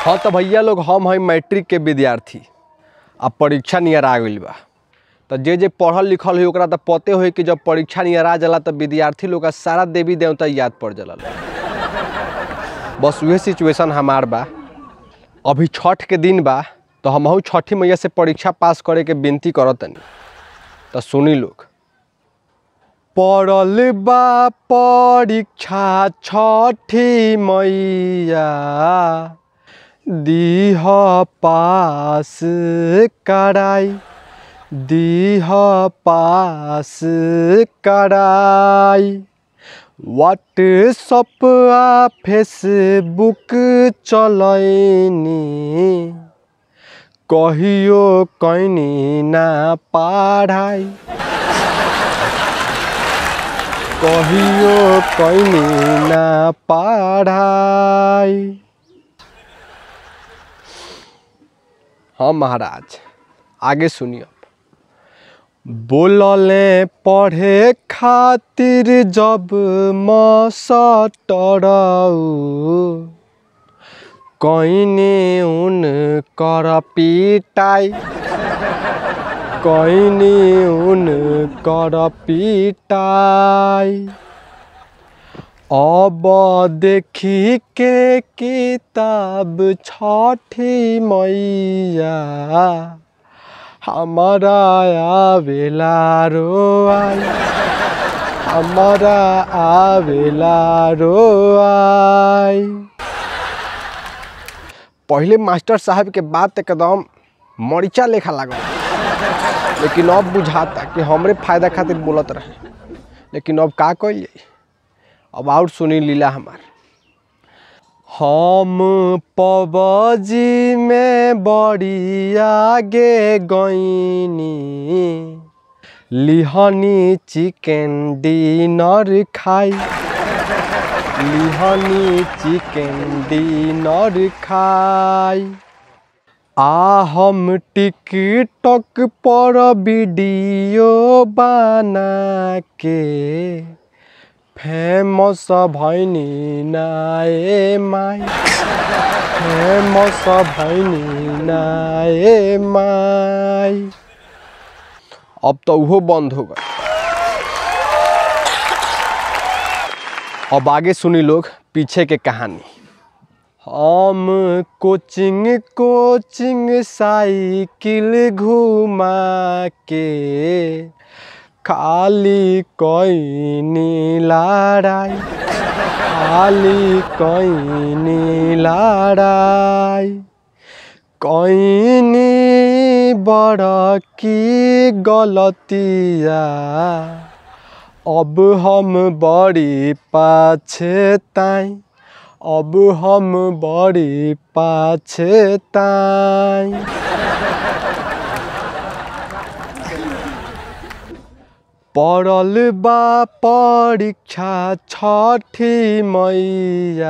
हाँ तो भैया लोग हम हैं मैट्रिक के विद्यार्थी अब परीक्षा नियर आ गइल बा तो जे जे पढ़ल लिखल होई ओकरा तो पते होई कि जब परीक्षा नियर आ जाला तो विद्यार्थी लोग का सारा देवी देवता याद पड़ जाला बस उहे सिचुएशन हमार बा अभी छठ के दिन बा तो हमहू छठी मैया से परीक्षा पास करे के विनती करत तनी तो सुनी लोग पड़ल बा परीक्षा छठी मैया दीह पास कराई दीह पास कराई व्हाट्सअप आ फेसबुक चलैनी कहियो कैनी ना पढ़ाई कहियो कैनी ना पढ़ाई हाँ महाराज आगे सुनिए बोलले पढ़े खातिर जब मसटरऊ कईने उन कर पिटाई कईने उन कर पिटाई अब देखी के किताब छठी मैया हमारा आवेला रोआई हमारा आवेला रोआई पहले मास्टर साहब के बात एकदम मरीचा लेखा लागल लेकिन अब बुझाता कि हमरे फायदा खातिर बोलत रहे लेकिन अब का कइल जाई अब और सुनी लीला हमार हम पबजी में बड़ी आगे गईनी लिहनी चिकन डिनर खाई लिहनी चिकन डिनर खाई आ हम टिकटॉक पर वीडियो बना के फेमस भैनी नाए माई फेमस भैनी नाए माई अब तो उहो बंद हो गए अब आगे सुनी लोग पीछे के कहानी हम कोचिंग कोचिंग साइकिल घुमा के खाली कईनी लड़ाई खाली कईनी लड़ाई कईनी बड़ की गलतिया अब हम बड़ी पाछताई अब हम बड़ी पाछताई पड़ल बा परीक्षा छठी मैया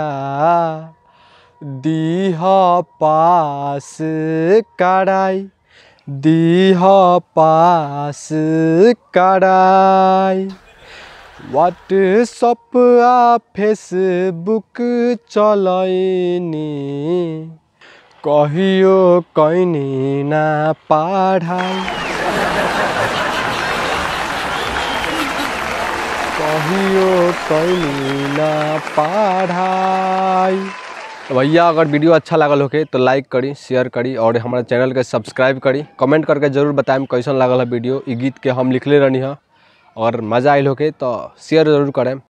दीह पास कराई दीह पास कराई व्हाट्सअप आ फेसबुक चलैनी कहियो कैनी ना पढ़ाई कहियो कैनी ना पढ़ाई तो भैया अगर वीडियो अच्छा लागल होके तो लाइक करी शेयर करी और हमारा चैनल के सब्सक्राइब करी कमेंट करके जरूर बताएं कैसन लागल है वीडियो ई गीत के हम लिखले रहनी है और मज़ा आयल होके तो शेयर जरूर करें